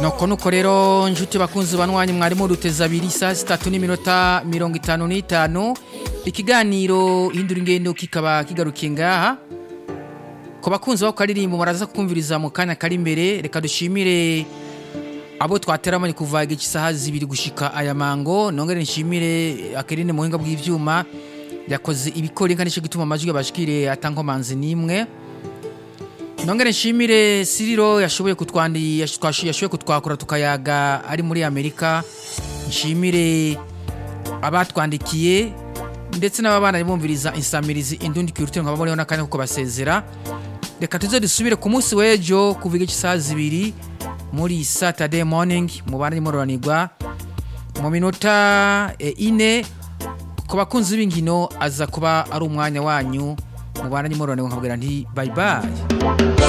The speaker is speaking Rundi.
nuko nuko rero nshuti bakunzi banwanyi mwarimu ruteza abiri saa zitatu n'iminota mirongo itanu n'itanu ikiganiro hindura ingendo kikaba kigarukiye ngaha ku bakunzi bako karirimbo muraza kumviriza mu kanya kari imbere reka dushimire abo twateramanye kuva igice isaha zibiri gushika aya mango nongere nshimire akerine mu buhinga bw'ivyuma yakoze ibikora inka nico gituma amajwi yabashikire atankomanzi n'imwe nongere nshimire siriro yashoboye kutwandi yash- yashoboye kutwakura tukayaga ari muri amerika nshimire abatwandikiye ndetse n'ababana bumviriza insamirizi indundi kirutiro nkaba muriho n'akanya ko kubasezera reka tuze dusubire ku munsi w'ejo kuva igice isaha zibiri muri saturday morning mubane muroranirwa mu minota eh, ine ku bakunzi b'inkino aza kuba ari umwanya wanyu mubane muroranirwa nkabwira nti bye bye